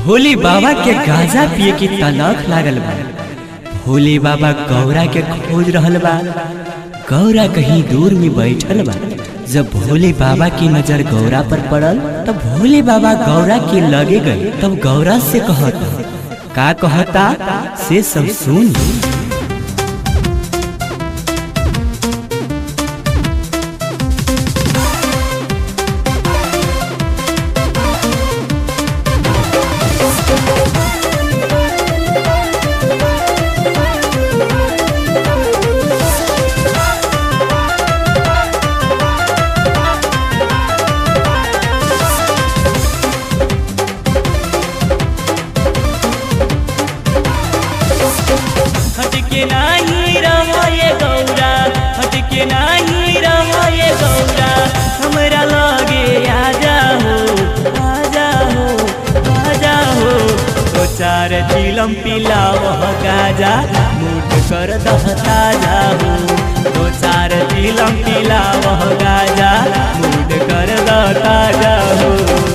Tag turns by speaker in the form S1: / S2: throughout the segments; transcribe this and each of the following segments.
S1: भोले बाबा के गांजा पिए की तलख लागल बा भोले बाबा गौरा के खोज रहल बा गौरा कहीं दूर में बैठल बा जब भोले बाबा की नजर गौरा पर पड़ल तब भोले बाबा गौरा के लगे गए तब गौरा से कहता का कहता से सब सुन
S2: हटके नाही रहो ये गौरा हटके नाही रहो ये गौरा हमरा लगे आ जाओ आ जाओ आ जाओ दो चार चिलम पिलाव गाजा मूठ कर दहता जाओ दो चार चिलम पिलाव गाजा मूठ कर दहता जाओ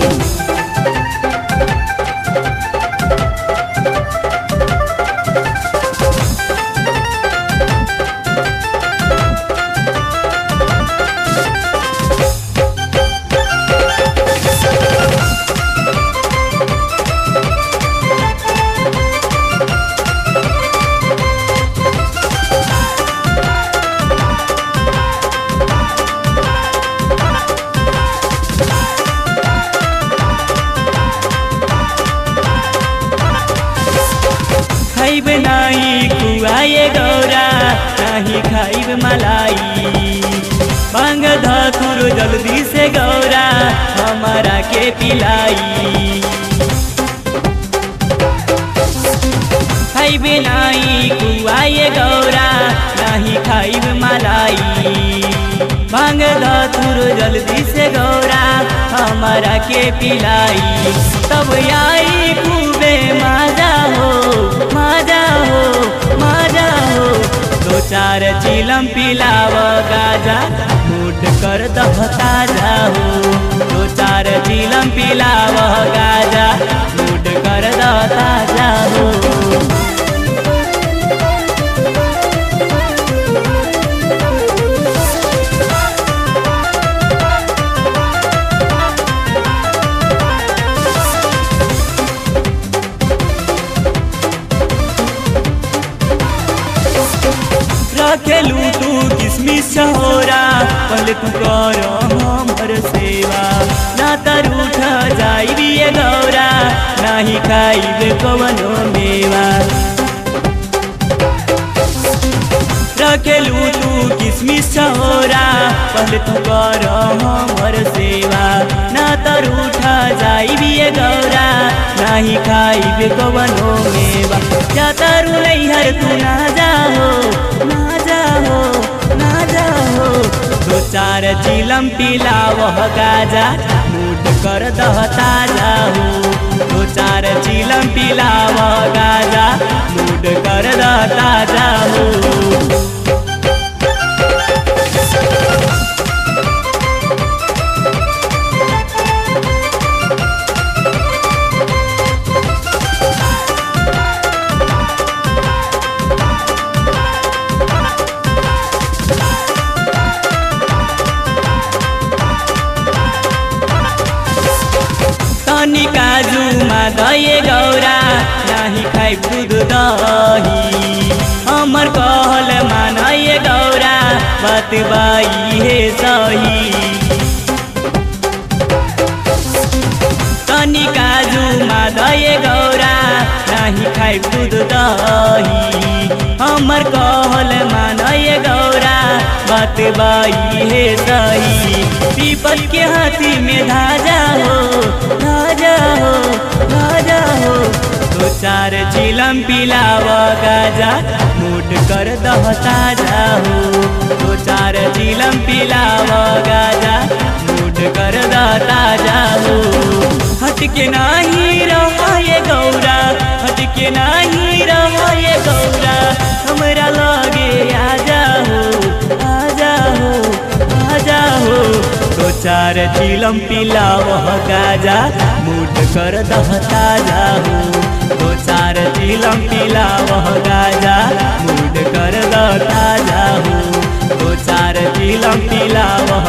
S2: खाइब नाही कुआए गौरा नाही खाइब मलाई मांग धतुर जल्दी से गौरा हमारा के पिलाई खाइब नाही कुआए गौरा नाही खाइब मलाई मांग धतुर जल्दी से गौरा हमारा के पिलाई तब आई खूबे माजा हो माजा हो माजा हो दो चार चिलम पिलाव गाजा मूड कर दहता जाओ दो चार चिलम पिलाव गाजा मूड कर दहता जाओ रखेलू तू किसमिस छोरा पहले तू कर हमर सेवा ना तर उठ जाई ये गौरा नाही खाइबे कवनो मेवा रखेलू तू किसमिस छोरा पहले तू कर हमर सेवा ना तर उठ जाई ये गौरा नाही खाइबे कवनो मेवा जा तारू नैहर तू ना जाओ ना जाओ ना जाओ दो चार चिलम पिलाव गाजा मूड कर दहता जाओ दो चार चिलम पिलाव गाजा मूड कर दहता जाओ तनी काजु दये गौरा नाही खाइ दूध दही हमर कहल मानये गौरा बात बाई हे सही तनी काजु दये गौरा नाही खाइ दूध दही हमर कहल मानये गौरा बात बाई हे सही पीपल के हाथी में धाजा हो धाजा हो धाजा हो दो चार चिलम पिलाव गाजा मूड कर दहता जाओ दो चार चिलम पिलाव गाजा मूड कर दहता जाओ हटके नाही रहो ये गौरा हटके नाही रहो ये गौरा हमरा लगे आ जाओ आ जाओ आ जाओ दो चार चिलम पिलावह गाजा मूड कर दह ताजा हो दो चार चिलम पिलावह गाजा मूड कर दह ताजा हो दो चार चिलम पिलावह